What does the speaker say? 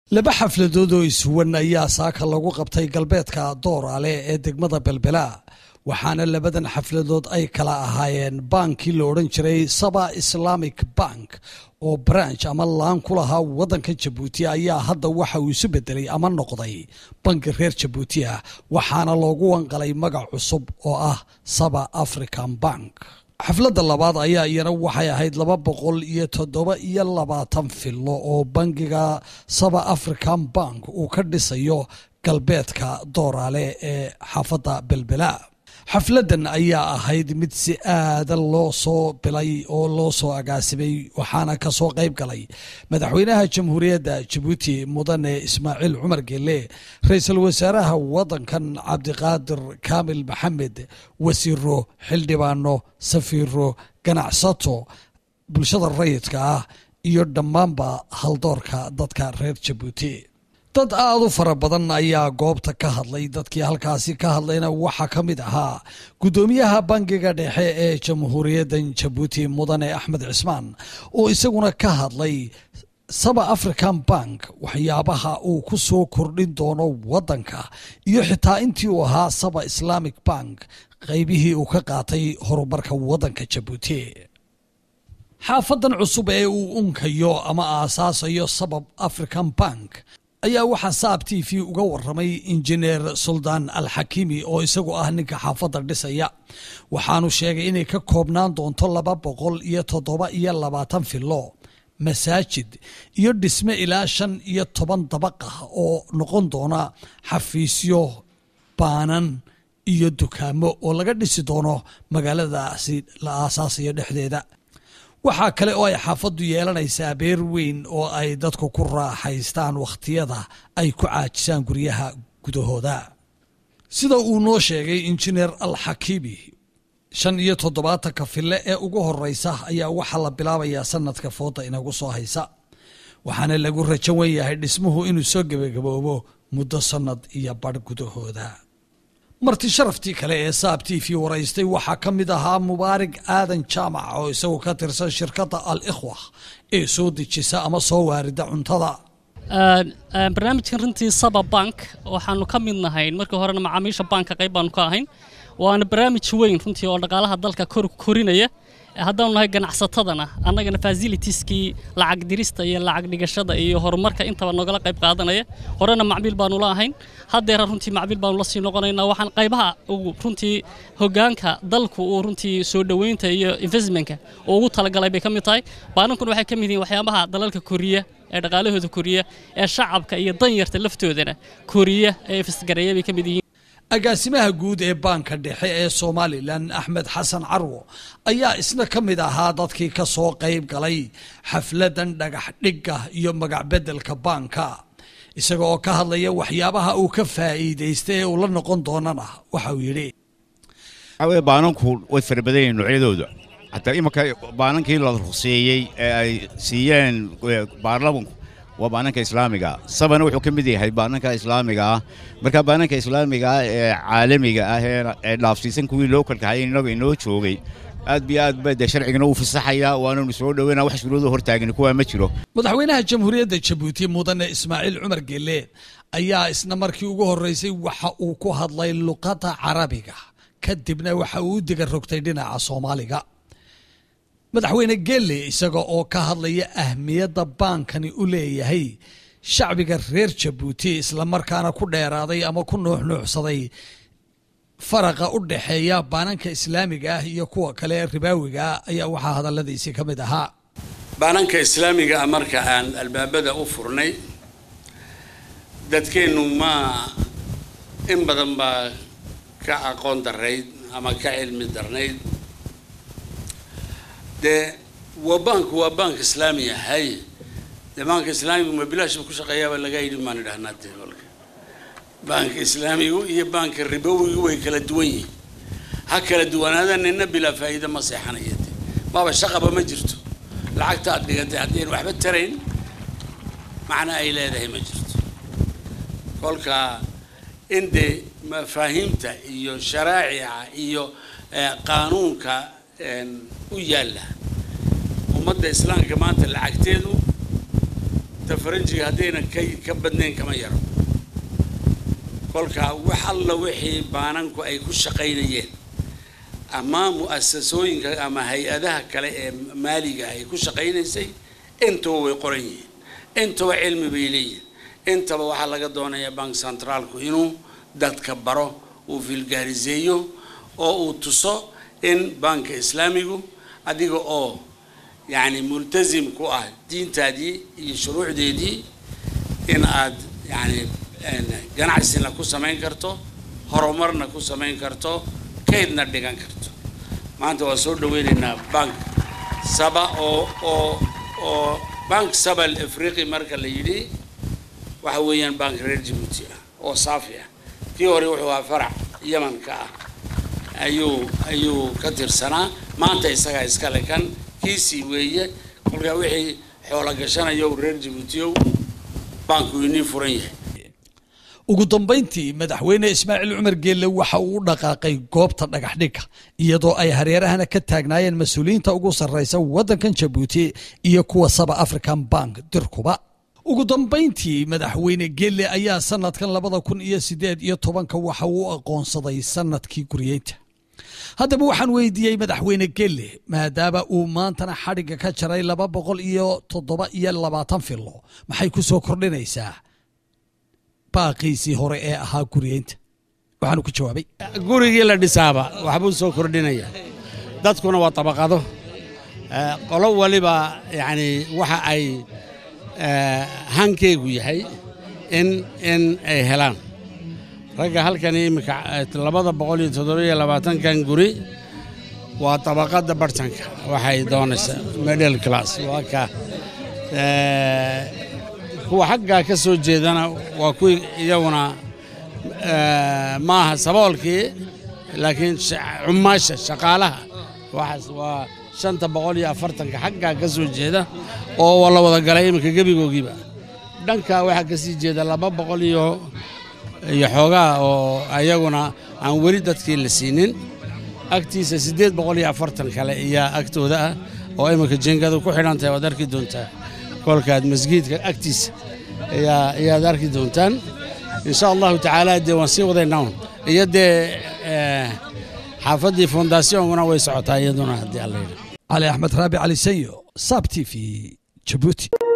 laba xafladood oo iswan ayaa saaka lagu qabtay galbeedka dooraale ee degmada belbela waxaana labadan xafladood ay kala ahaayeen baankii la odhan jiray saba islamic bank oo branch ama laan ku lahaa waddanka jabuuti ayaa hadda waxa uu isu bedelay ama noqday banki reer jabuuti ah waxaana loogu wanqalay magac cusub oo ah saba african bank xafladda labaad ayaa iyana waxay ahayd laba boqol iyo toddoba iyo labaatan fillo oo bangiga saba african bank uu ka dhisayo galbeedka dooraale ee xaafadda belbela xafladdan ayaa ahayd mid si aada loo soo bilay oo loo soo agaasimay waxaana ka soo qayb galay madaxweynaha jamhuuriyadda jabuuti mudane ismaaciil cumar gelle ra-iisul wasaaraha waddankan cabdiqaadir kaamil maxamed wasiiro xildhibaano safiiro ganacsato bulshada rayidka ah iyo dhammaanba haldoorka dadka reer jabuuti dad aada u fara badan ayaa goobta ka hadlay dadkii halkaasi ka hadlayna waxaa ka mid ahaa guddoomiyaha bangiga dhexe ee jamhuuriyadda jabuuti mudane axmed cismaan oo isaguna ka hadlay saba african bank waxyaabaha uu ku soo kordhin doono waddanka iyo xitaa intii uu ahaa saba islamic bank qaybihii uu ka qaatay horumarka waddanka jabuuti xaafadan cusub ee uu unkayo ama aasaasayo sabab african bank ayaa waxaa saab t v uga waramay injineer suldaan alxakiimi oo isagu ah ninka xaafadda dhisaya waxaanu sheegay inay ka koobnaan doonto laba boqol iyo toddoba iyo labaatan fillo masaajid iyo dhisme ilaa shan iyo toban dabaq ah oo noqon doona xafiisyo baanan iyo dukaamo oo laga dhisi doono magaaladaasi la aasaasayo dhexdeeda waxaa kale oo ay xaafaddu yeelanaysaa beer weyn oo ay dadku ku raaxaystaan wakhtiyada ay ku caajisaan guryaha gudahooda sida uu noo sheegay injineer alxakiimi shan iyo toddobaatanka fille ee ugu horeysa ayaa waxaa la bilaabayaa sanadka fooda inagu soo haysa waxaana lagu rajan wen yahay dhismuhu inuu soo gebagaboobo muddo sannad iyo badh gudahooda marti sharaftii kale ee saab t v waraystay waxaa ka mid ahaa mubaarig aadan jaamac oo isagu ka tirsan shirkadda al ikhwa ee soo dejisa ama soo waarida cuntada barnaamijkan runtii saba bank waxaanu ka mid nahayn markii horena macaamiisha banka qayb baanu ka ahayn waana barnaamij weyn runtii oo dhaqaalaha dalka korinaya haddaanu nahay ganacsatadana annagana fasilitieskii lacag dirista iyo lacag dhigashada iyo horumarka intaba nogala qayb qaadanaya horena macmiil baanu la ahayn haddeera runtii macmiil baanu la sii noqonaynaa waxaan qaybaha runtii hogaanka dalku uu runtii soo dhoweynta iyo investmentka uu ugu talagalay bay ka mid tahay baanankuna waxay ka mid yihiin waxyaabaha dalalka koriya ee dhaqaalahooda koriya ee shacabka iyo danyarta laftoodana koriya ee ifisgareeya bay ka mid yihiin agaasimaha guud ee baanka dhexe ee somalilan axmed xasan carwo ayaa isna ka mid ahaa dadkii ka soo qayb galay xafladan dhagax dhigga iyo magacbedelka baanka isaga oo ka hadlaya waxyaabaha uu ka faa'iidaystay ee uu la noqon doonana waxa uu yidhi waxaweye baananku way fara badan yihiin noocyadooda hataa imanka baanankii la ruqseeyey ee ay siiyeen baarlamanku waa baananka islaamiga sabana wuxuu ka mid yahay baananka islaamiga ah marka baananka islaamiga ah ee caalamiga ah ee dhaafsiisan kuwii lookalkahay innaga inoo joogay aad biyo aad ba dee sharcigana uu fasaxayaa waananu soo dhoweyna wax shuruudo hortaagani kuwaa ma jiro madaxweynaha jamhuuriyadda jabuuti mudane ismaaciil cumar gelle ayaa isna markii ugu horreysay waxa uu ku hadlay luqadda carabiga kadibna waxa uu u diga rogtay dhinaca soomaaliga madaxweyne gelle isaga oo ka hadlaya ahmiyadda baankani u leeyahay shacbiga reer jabuuti islamarkaana ku dheeraaday ama ku nuuxnuuxsaday faraqa u dhexeeya baananka islaamiga ah iyo kuwa kale ee ribaawiga ah ayaa waxaa hadalladiisii ka mid ahaa baananka islaamiga ah marka aan albaabada u furnay dadkeennu ma in badan baa ka aqoon darayd ama ka cilmi darnayd dee waa baanku waa baank islaami ahay dee baanka islaamigu ma bilaashba ku shaqeeyaaba laga yidhi maan idhahnaa dee walka baanka islaamigu iyo baanka ribowigu way kala duwan yihiin ha kala duwanaada nina bilaa faa'iida ma seexanaya dee maaba shaqaba ma jirto lacagta aad dhigatay haddayn waxba tarayn macna ay leedahay ma jirto kolka in dee mafaahiimta iyo sharaacica iyo qaanuunka u yaalla ummadda islaamka maanta lacagteedu ta faranjiga haddayna ka ka badnayn kama yaro kolka wax alla wixii baananku ay ku shaqaynayeen ama mu'asasooyinka ama hay-adaha kale ee maaliga ay ku shaqaynaysay intaba way qoran yihiin intaba cilmi bay leeyihin intaba waxaa laga doonayaa bank centraalku inuu dadka baro uu filgaariseeyo oo uu tuso in banka islaamigu adiga oo yacni multazim ku ah diintaadii iyo shuruucdeedii in aad yacni ganacsina ku samayn karto horumarna ku samayn karto kaydna dhigan karto maanta waa soo dhaweynaynaa bank saba oo oo oo bank saba afriqi marka la yidhi waxa weeyaan bank reer jabuuti ah oo saafi ah kii hore wuxuu ahaa farac yamanka ah ayuu ayuu ka tirsanaa maanta isagaa iskale kan kiisii weeye kolkaa wixii xoolo gashanayo reer jabuutiyow banku inii furan yahay ugu dambayntii madaxweyne ismaaciil cumar geelle waxa uu u dhaqaaqay goobta dhagaxdhigga iyadoo ay hareerahana ka taagnaayeen mas-uuliyiinta ugu sarraysa waddankan jabuuti iyo kuwa saba african bank dirkuba ugu dambayntii madaxweyne geelle ayaa sanadkan labada kun iyo sideed iyo tobanka waxa uu aqoonsaday sanadkii guryeynta haddaba waxaan weydiiyey madaxweyne gelle maadaama uu maantana xadhigga ka jaray laba boqol iyo toddoba iyo labaatan filo maxay ku soo kordhinaysaa baaqiisii hore ee ahaa guryeynta waxaanu ku jawaabay gurigii la dhisaaba waxbuu soo kordhinaya dadkuna waa tabaqado qolo waliba yacni waxa ay hankeygu yahay in in ay helaan ragga halkani iminka labada boqol iyo toddobiyo labaatankan guri waa tabaqadda bartanka waxay doonaysaa middle class waa ka kuwa xaggaa ka soo jeedana waa kuwii iyaguna maaha saboolkii laakiin cumaasha shaqaalaha waxaas waa shanta boqol iyo afartanka xaggaa ka soo jeeda oo la wada galay iminka gebigoogiiba dhanka waxaa ka sii jeeda laba boqol iyo iyo xoogaa oo ayaguna aan weli dadkii la siinin agtiisa siddeed boqol iyo afartan kale iyaa agtooda ah oo iminka jingadu ku xidhan tahay waad arki doontaa kolkaad masgiidka agtiisa ayaa ayaad arki doontaan insha allahu tacaala dee waan sii wadaynaa iyo dee xaafaddii fondaasiyoonkuna way socotaa iyaduna haddii alla yidhi cali axmed raabi cali sanyo sab t v jabuuti